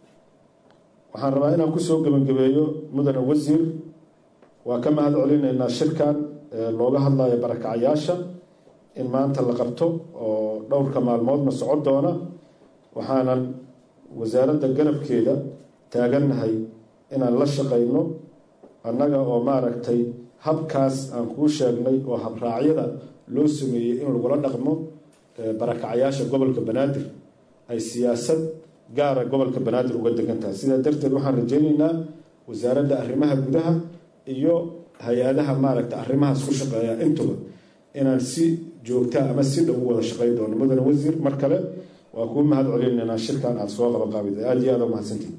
waxaan rabaa inaan kusoo gebagabeeyo mudane wasiir waa ka mahad celinaynaa shirkan looga hadlayo barakacayaasha in maanta la qabto oo dhowrka maalmoodna socon doona waxaanan wasaaradda garabkeeda taagannahay inaan la shaqayno annaga oo maaragtay habkaas aan kuu sheegnay oo habraacyada loo sameeyey in lagula dhaqmo barakacayaasha gobolka banaadir ay siyaasad gaara gobolka banaadir uga degan tahay sidaa darteed waxaan rajaynaynaa wasaaradda arrimaha gudaha iyo hay-adaha maaragta arrimahaas ku shaqeeya intuba inaan si joogta ama si dhow u wada shaqayn doono mudane wasiir mar kale waa kuu mahad celinaynaa shirkan aada soo qabaqaabida aada iyo aada u mahadsantihin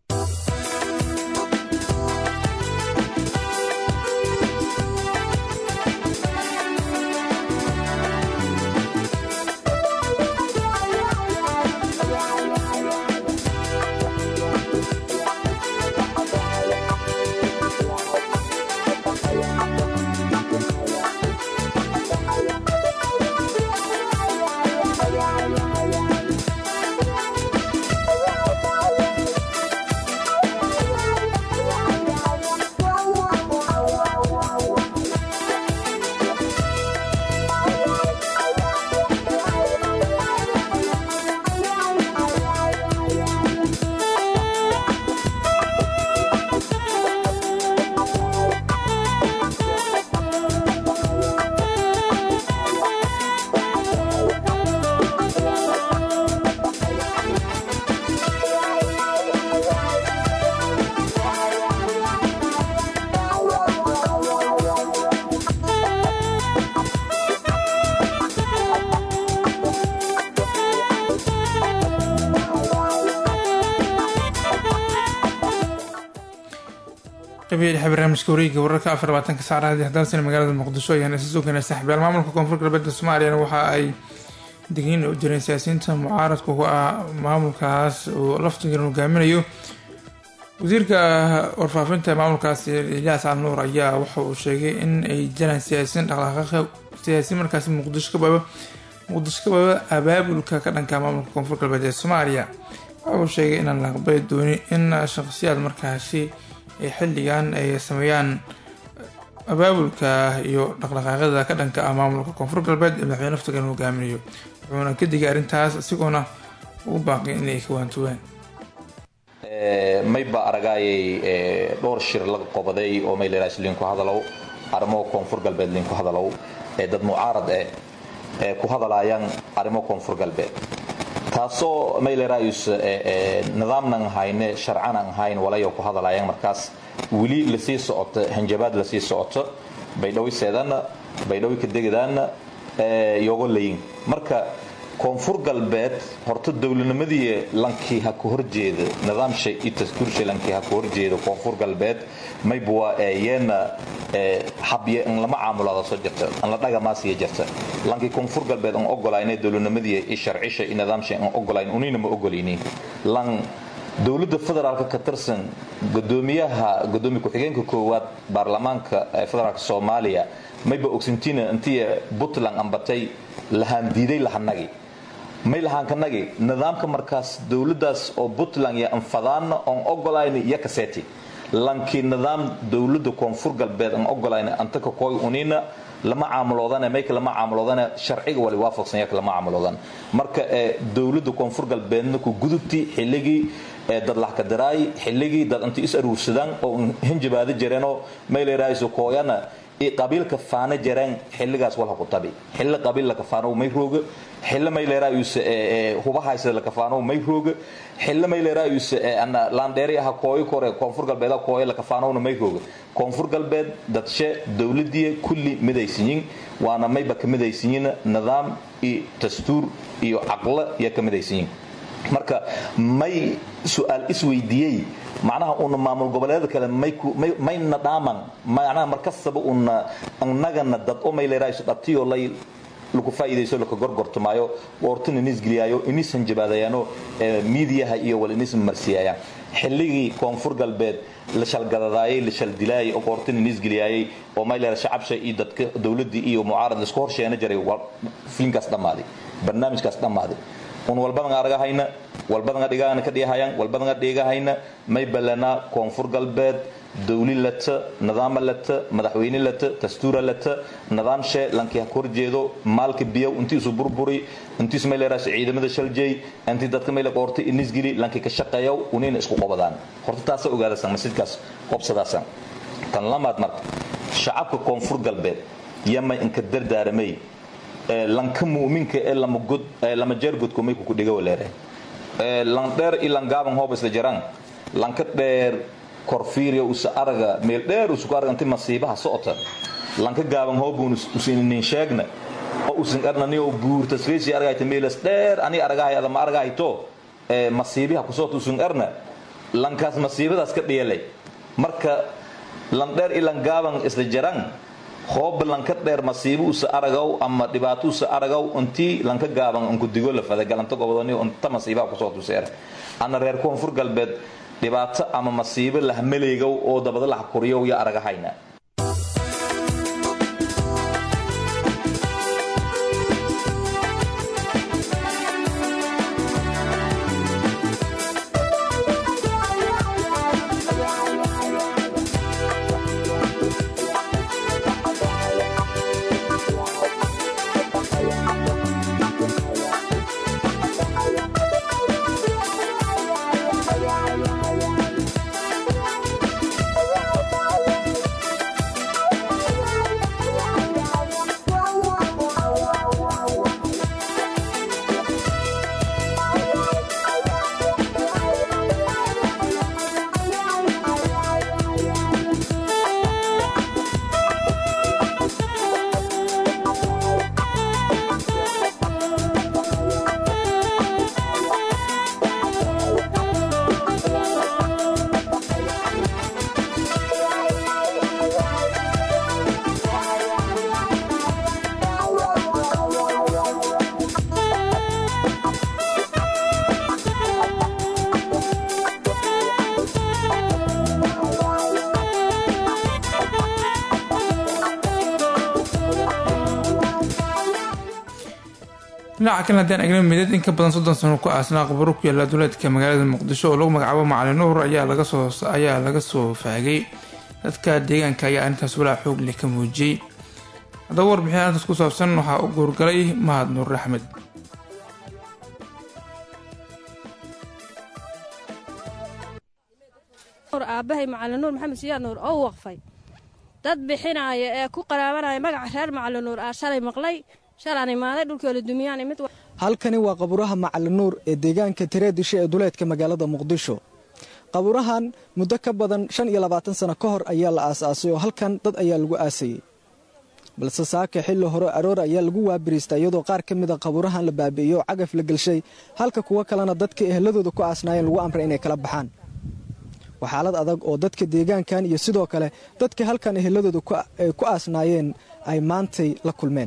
qabiil dhexe barnaamijka wareegga wararka afar labaatanka saacadaadii haddaansina magaalada muqdisho ayaan isa soo keenay saxbeel maamulka koonfur galbeedka soomaaliyana waxa ay digniin u jireen siyaasiyiinta mucaaradka ku ah maamulkaas uu laftigan hogaaminayo wasiirka warfaafinta maamulkaas ilyaas al nuur ayaa waxa uu sheegay in ay jiraan siyaasiyiin dhaqdhaqaaqa siyaasiyiin markaasi muqdisho kababa muqdisho kababa abaabulka ka dhanka maamulka koonfur galbeed ee soomaaliya waxa uu sheegay inaan la aqbali doonin in shaqsiyaad markaasi ay xilligan ay sameeyaan abaabulka iyo dhaqdhaqaaqyada ka dhanka ah maamulka koonfur galbeed ee madaxweyne naftigan hogaaminayo wuxuuna ka digay arrintaas isagoona ugu baaqay inay ka waantuwaan mayba aragaayay dhowr shir laga qobaday oo mayleras linku hadalow arrimo koonfur galbeed linku hadalow ee dad mucaarad eh ee ku hadalayaan arrimo koonfur galbeed taasoo maylerayus nidaamnan hayne sharcanan hayn walayo ku hadalayaan markaas weli lasii socoto hanjabaad lasii socoto baydhawiseedanna baydhawi kadegadaanna yogo layin marka koonfur galbeed horta dowladnimadii lankii ha ku horjeeda nidaamsha iyo taskuursha lankii ha ku horjeeda koonfur galbeed maybuwa yeena habye in lama caamulada soo jirta in la dhagamaasiya jirta lankii koonfur galbeed an ogolayne dowladnimadii iyo sharcisha iyo nidaamsha an ogolayn unina ma ogolayni lan dowladda federaalka ka tirsan gudoomiyaha gudoomiye ku-xigeenka koowaad baarlamaanka federaalka soomaaliya mayba ogsintina intii puntland ambatay lahaan diiday lahanagi may lahaankanagi nidaamka markaas dowladaas oo puntland iyo anfadaana oon ogolayn iyo kaseti lankii nidaam dowlada koonfur galbeed aan ogolayn antaka koy unina lama caamuloodane mayka lama caamuloodane sharciga wali waafaqsan yaka lama caamuloodane marka dowlada koonfur galbeedna ku gudubti xilligii dad laxkadaraay xilligii dad inta is aruursadaan oo hinjabaada jireenoo mayleraiso kooyana qabiilka faana jareen xilligaas walha ku tabi xilli qabiil la kafaano may rooga xilli may leeraayus hubahaysada la kafaano may rooga xilli may leeraayus ana laandheeri aha kooyo kore koonfur galbeed kooyo la kafaanowna may rooga koonfur galbeed dadshe dowladii kulli midaysiyin waana mayba ka midaysiyin nidaam iyo dastuur iyo caqlo iyo ka midaysiyin marka may su-aal isweydiiyey macnaha una maamul goboleeda kale mayna dhaaman macnaha markastaba una annagana dad o mayleerayso dhabtiyo lay lagu faa'iidayso laka gorgortamaayo woortana inisgeliyaayo inisan jabaadayaano miidiyaha iyo wal inis marsiyaayaan xilligii koonfur galbeed la shalgadadaayay la shaldilaayay oo qoortan inisgeliyaayay oo mayleera shacabsha iyo dadka dowladii iyo mucaarad laisku horsheena jiray filinkaas dhammaaday barnaamijkaas dhammaaday un walbadan aragahayna walbadan dhigahana ka dhigahayaan walbadan dhigahayna may balana koonfur galbeed dawli lata nidaama lata madaxweyne lata dastuura lata nidaamshe lankii ha horjeedo maalka biyow intii isu burburi intiis may leeraas ciidamada shaljay intii dadka may la qoortay inisgili lankii ka shaqeeyow unina isku qobadaan horta taasa ogaadasan masjidkaas qobsadaasan tan lamaad marka shacabka koonfur galbeed yama inka dardaaramay lanka muuminka ee lama jeergodko mayku ku dhiga waleere lan dheer i lan gaaban hooba isla jaraan lanka dheer korfiiriya usa araga meel dheer usuku araga inti masiibaha socota lanka gaaban hoobuun usinin sheegna ama usan arnaniyo buurta sreesi argayta meelas dheer ani argahay adama argahayto masiibiha kusoo tusun arna lankaas masiibadaas ka dhiyalay marka landheer ilan gaaban isla jaran hooba lanka dheer masiibo usa aragaw ama dhibaato usa aragaw intii lanka gaaban unku digo la fada galanta gobodani unta masiibaha kusoo tuseer ana reer koonfur galbeed dhibaato ama masiibo lahmaleegow oo dabada laha kuriyow ya aragahayna dhinaca kale haddaan eegna midad in ka badan soddon sano ku aasnaa qabaro ku yaalla duleedka magaalada muqdisho oo lagu magacaabo macalin nuur ayaa laga soo ayaa laga soo faagay dadka deegaanka ayaa arrintaas walaa xoog leh ka muujiyey haddaba warbixin arrintaas ku saabsan waxaa u guurgalay mahad nuur axmed aabahay macalin nuur maxamed siyaad nuur oo waqfay dad bixinaaya ee ku qaraabanaya magaca reer macalin nuur aa shalay maqlay shalaan imaaday dhulkoola dumiyaan imid halkani waa qabuuraha macalin nuur ee deegaanka tireedisho ee duleedka magaalada muqdisho qabuurahan muddo ka badan shan iyo labaatan sano ka hor ayaa la aasaasay oo halkan dad ayaa lagu aasayey balse saaka xilli hore aroor ayaa lagu waabiriistay iyadoo qaar ka mida qabuurahan la baabi'iyey oo cagaf la gelshay halka kuwo kalena dadka eheladooda ku aasnaayeen lagu amray inay kala baxaan waa xaalad adag oo dadka deegaankan iyo sidoo kale dadka halkan eheladooda ku aasnaayeen ay maantay la kulmeen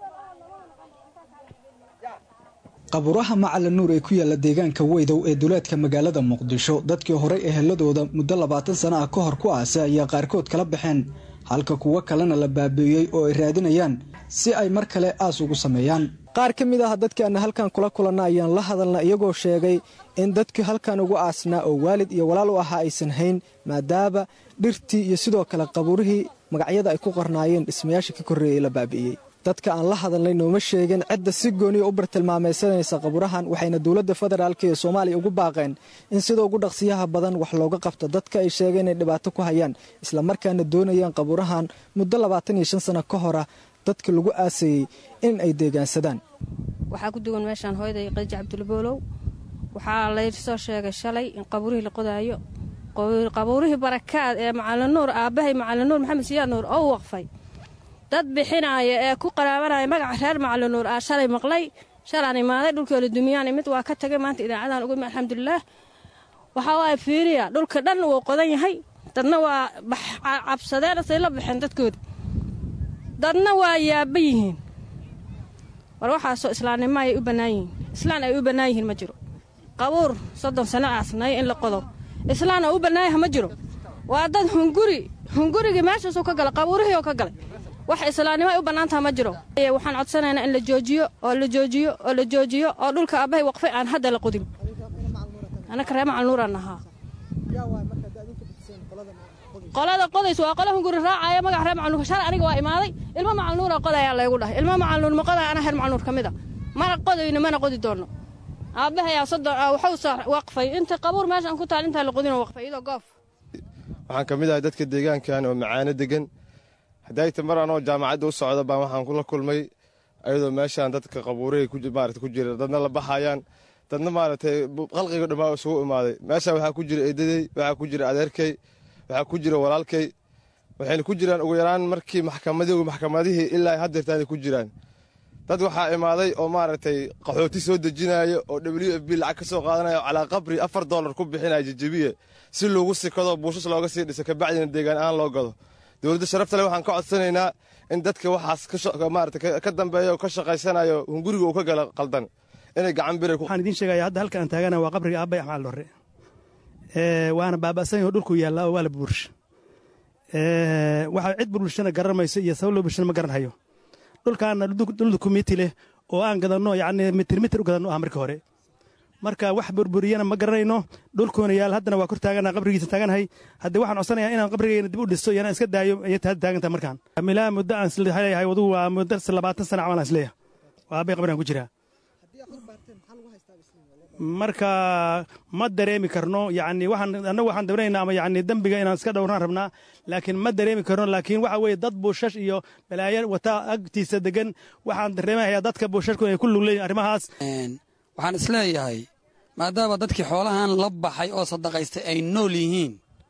qabuuraha macalin nuur ee ku yaalla deegaanka weydow ee duleedka magaalada muqdisho dadkii horey eheladooda muddo labaatan sana ah ka hor ku aasay ayaa qaarkood kala baxeen halka kuwo kalena la baabi'iyey oo ay raadinayaan si ay mar kale aas ugu sameeyaan qaar ka mid ah dadkaana halkan kula kulanna ayaan la hadalna iyagoo sheegay in dadkii halkan ugu aasnaa oo waalid iyo walaal u ahaa aysan hayn maadaama dhirtii iyo sidoo kale qabuurihii magacyada ay ku qornaayeen dhismayaasha ka korreeyey la baabi'iyey dadka aan la hadalnay nooma sheegin cidda si gooniya u bartilmaamaysanaysa qabuurahan waxayna dowladda federaalk ee soomaaliya ugu baaqeen in sida ugu dhaqsiyaha badan wax looga qabto dadka ay sheegeen inay dhibaato ku hayaan islamarkaana doonayaan qabuurahan muddo labaatan iyo shan sano ka hora dadka lagu aasayey in ay deegaansadaan waxaa ku duwan meeshaan hooyaday qadiij cabdulboolow waxaa laysoo sheegay shalay in qabuurihii la qodaayo qabuurihii barakaad ee macalin nuur aabbahay macalin nuur maxamed siyaad nuur oo waqfay dad bixinaaya ee ku qaraabanaya magaca reer macalin nuur aa shalay maqlay shalaan imaaday dhulkoola dumiyaan imid waa ka tagay maanta idaacadan uga imi alxamdulilaah waxaa waaya fiiriya dhulka dhan wuu qodan yahay dadna waa cabsadeen say la baxeen dadkooda dadna waa yaaba yihiin war waxaasoo islaamnimo ayay u bannaan yihiin islaan ay u bannaan yihiin ma jiro qabuur soddon sano aasnay in la qodo islaan oo u bannaanyaha ma jiro waa dad hunguri hungurigii meeshaasuu ka galay qabuurihii oo ka galay wax islaamnimo ay u bannaantaha ma jiro waxaan codsanaynaa in la joojiyo oo la joojiyo oo la joojiyo oo dhulka aabbahay waqfay aan hadda la qodin anaka ree macal nuuraan ahaa qolada qodays waa qola hunguri raacaya magaca reer macal nuur shalay aniga waa imaaday ilmo macal nuura qodayaa laygu dhahay ilmo macal nuur ma qodaya ana reer macal nuur ka mid a mana qodayno mana qodi doonno aabbahayaa soddon waxuu waqfay inta qabuur meeshaan ku taal intaa la qodinoo waqfay iyadoo goof waxaan ka mid ahay dadka deegaankan oo macaano degan hadayta mar anoo jaamacadda u socda baan waxaan kula kulmay ayadoo meeshaan dadka qabuurahay maarata ku jira dadna la baxayaan dadna maaragtay qalqiga dhammaa isugu imaaday meeshaan waxaa ku jira eedadey waxaa ku jira adeerkay waxaa ku jira walaalkay waxayna ku jiraan ugu yaraan markii maxkamadii maxkamadihii ilaa haddeertaanay ku jiraan dad waxaa imaaday oo maaragtay qaxooti soo dejinaya oo w f b lacag ka soo qaadanaya oo calaa qabri afar dollar ku bixinaya jejebiye si loogu sikado buushas looga sii dhiso kabacdina deegaan ahaan loo gado dowladda sharafta leh waxaan ka codsanaynaa in dadka waxaas maarata ka dambeeya oo ka shaqaysanayo hunguriga uu ka gala qaldan inay gacan bira waxaan idiin sheegaya hadda halka aan taagana waa qabriga aabay axmaal dhorre waana baaba'san yaho dhulku yaallaa oo waa la buursha waxaa cid burbulshana garan mayso iyo sabab loo bulshana ma garan hayo dhulkaana dhul kumiti leh oo aan gadanno yacni mitir mitir u gadanno ah marka hore marka wax burburiyana ma garanayno dhulkuuna yaal haddana waa kor taagana qabrigiisa taaganahay haddii waxaan codsanayaa inaan qabrigeyna dib u dhisto iyo inaan iska daayo ayay hadda taagantaha markaan milaa muddo aan isleeyahay wadugu waa muddo labaatan sana camal aan isleeyahay waa aabay qabrigaan ku jiraa marka ma dareemi karno yacni waxaan annagu waxaan dawnaynaa ama yacni dembiga inaan iska dhowrnaan rabnaa laakiin ma dareemi karno laakiin waxa weeye dad buushash iyo balaayo wata agtiisa degan waxaan dareemahayaa dadka buushashku ay ku lug leeyihin arrimahaas waxaan isleeyahay maadaama dadkii xoolahan la baxay oo sadaqaystay ay nool yihiin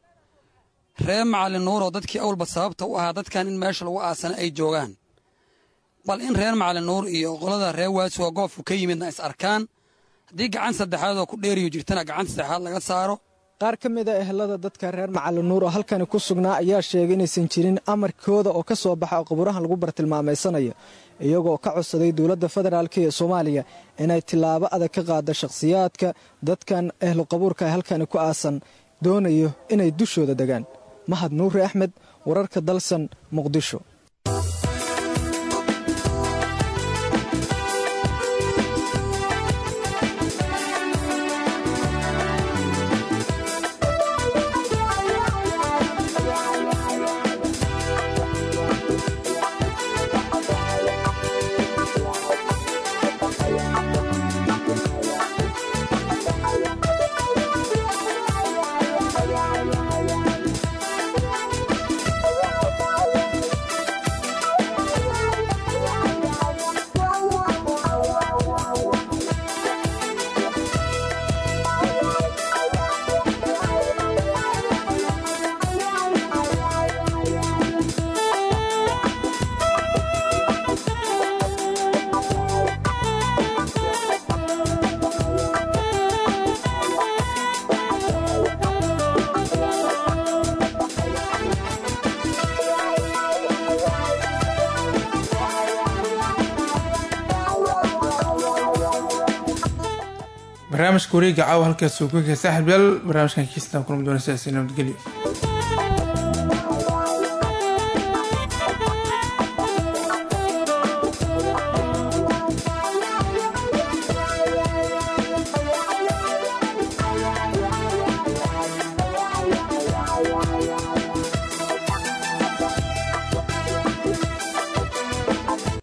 ree macalin nuuroo dadkii awalba sababta u ahaa dadkan in meesha lagu aasana ay joogaan bal in reer macalin nuur iyo qolada ree waasuwa goobku ka yimidna is arkaan haddii gacan saddexaad oo ku dheeriyo jirtana gacan saddexaad laga saaro qaar ka mid a ehelada dadka reer macalin nuur oo halkani ku sugnaa ayaa sheegay inaysan jirin amarkooda oo ka soo baxa oo qabuurahan lagu bartilmaamaysanayo iyagoo ka codsaday dowladda federaalk ee soomaaliya inay tillaabo adag ka qaada shakhsiyaadka dadkan ehlu qabuurka ee halkani ku aasan doonayo inay dushooda degaan mahad nuuri axmed wararka dalsan muqdisho barnaamijka wareega caawa halkaas uu ku kee saaxiib yaal barnaamijkan kiistan kulma doona sidaasi nabadgelyo